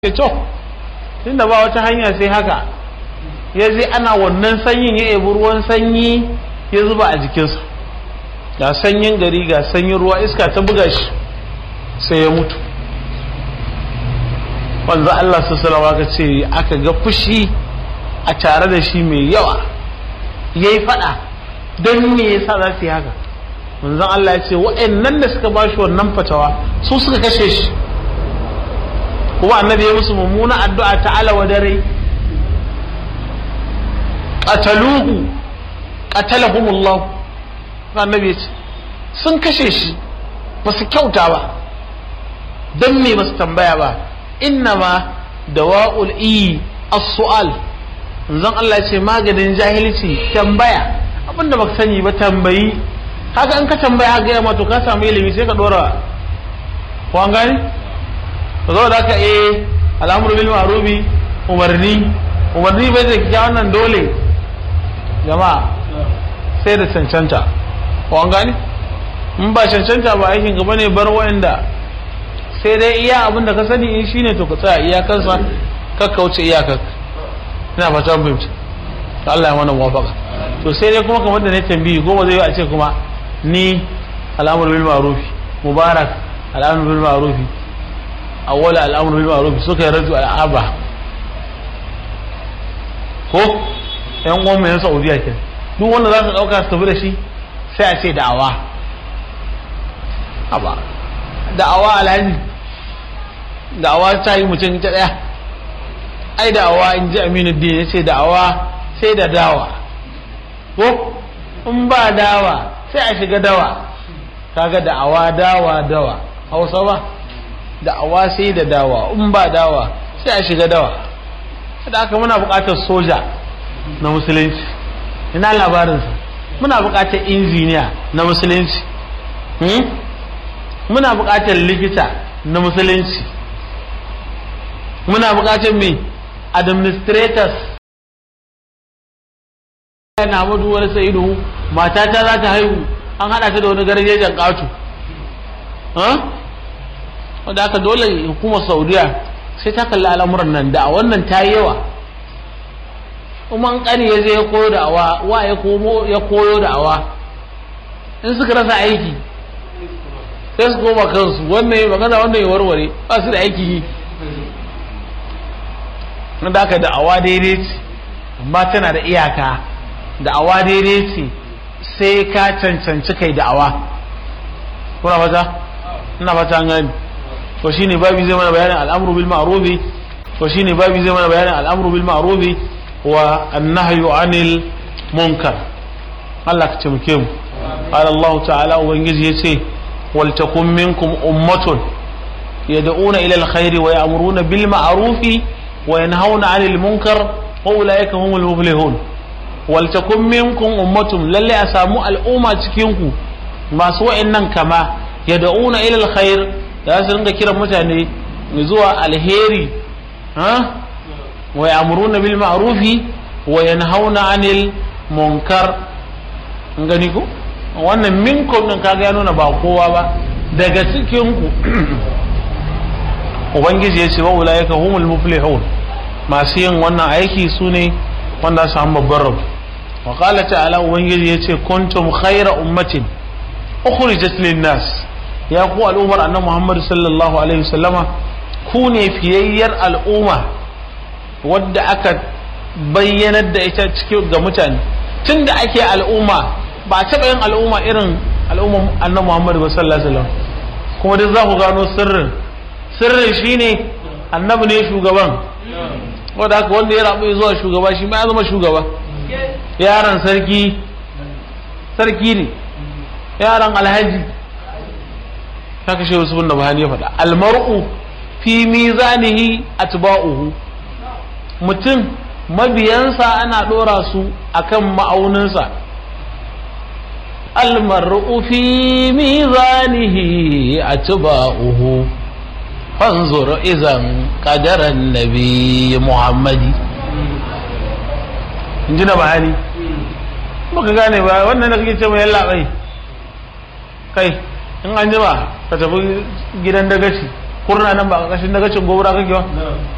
ce to tunda ba wata hanya sai haka ya je ana wannan sanyin ya ebi ruwan sanyi ya zuba a jikinsa ga sanyin gari ga sanyin ruwa iska ta buga shi sai ya mutu wanzu Allah su salawa ka ce aka ga fushi a tare da shi mai yawa ya yi fada don me yasa za su yi haka manzon Allah ya ce waɗannan da suka ba shi wannan fatawa su suka kashe shi kuma annabi ya musu mummuna addu'a ta ala wa dare qataluhu qatalahumullah annabi ya ce sun kashe shi ba su kyauta ba don me ba su tambaya ba innama dawa'ul iyi as-su'al zan Allah ce maganin jahilci tambaya abinda baka sani ba tambayi haka in ka tambaya haka ya to ka samu ilimi sai ka dora ko an gani to zo da haka eh al'amru bil ma'rufi umarni umarni bai da kiya wannan dole jama'a sai da cancanta ko an gani in ba cancanta ba aikin gaba ne bar wa'anda sai dai iya abin da ka sani in shine to ka tsaya iyakansa ka kauce iyakar ina fata mun fahimci Allah ya mana muwafaqa to sai dai kuma kamar da ne tambayi goma zai yi a ce kuma ni al'amur bil ma'ruf mubarak al'amur bil ma'ruf awwal al'amur bil ma'ruf suka yi raju al'aba ko yan uwan mai Saudiya ke duk wanda za su dauka su tafi da shi sai a ce da'awa aba da'awa alhaji da'awa ta yi mutum ta daya ai da'awa in ji aminu din ya ce da'awa sai da dawa ko in ba dawa sai a shiga dawa kaga da'awa dawa dawa hausa ba da'awa sai da dawa in ba dawa sai a shiga dawa da aka muna buƙatar soja na musulunci ina labarinsa muna buƙatar injiniya na musulunci muna buƙatar likita na musulunci muna buƙatar me administrators na madu wani sa'idu matata za ta haihu an hada ta da wani garjejen katu wadda aka dole hukumar saudiya sai ta kalli al'amuran nan da wannan ta yi yawa kuma an kani ya zai ya koyo da awa wa ya koyo da awa in suka rasa aiki sai su koma kansu wannan ya magana wannan ya warware ba su da aiki yi da aka da awa daidai ce amma tana da iyaka da'awa daidai ce sai ka cancanci kai da'awa kuna fata ina fata an gani to shine babi zai mana bayanin al'amru bil ma'rufi to shine babi zai mana bayanin al'amru bil ma'rufi wa annahyu anil munkar Allah ka taimake mu qala Allah ta'ala ubangiji yace wal takum minkum ummatun yad'una ila al-khairi wa ya'muruna bil ma'rufi wa yanhauna 'anil munkar wa ulaika humul muflihun waltakun minkum ummatun lalle a samu al'umma cikin ku masu wa'annan kama yad'una ila alkhair da su ringa kiran mutane zuwa alheri ha wa ya'muruna bil ma'rufi wa yanhauna 'anil munkar gani ko wannan minkum din kaga ya nuna ba kowa ba daga cikin ku ubangiji ya ce wa ulaika humul muflihun masu yin wannan aiki su ne wanda su samu babban rabu wa qala ta'ala ubangiji yace kuntum khayra ummatin ukhrijat lin-nas ya ku al'ummar annabi Muhammad sallallahu alaihi wasallama ku ne fiyayyar al'umma wadda aka bayyanar da ita cikin ga mutane tunda ake al'umma ba a taɓa yin al'umma irin al'ummar annabi Muhammad sallallahu alaihi wasallam kuma duk za ku gano sirrin sirrin shine annabi ne shugaban wanda haka wanda ya rabu zuwa shugaba shi ma ya zama shugaba yaran sarki sarki ne yaran alhaji ta kashe wasu bin da bahani ya faɗa almar'u fi mizanihi atba'uhu mutum mabiyansa ana ɗora su akan ma'auninsa almar'u fi mizanihi atba'uhu fanzur izan qadaran nabi muhammadi in ji na bahani baka gane ba wannan da kake ce mai yalla bai kai in an jima ka tafi gidan dagaci kurna nan ba a ƙarƙashin dagacin gobara kake ba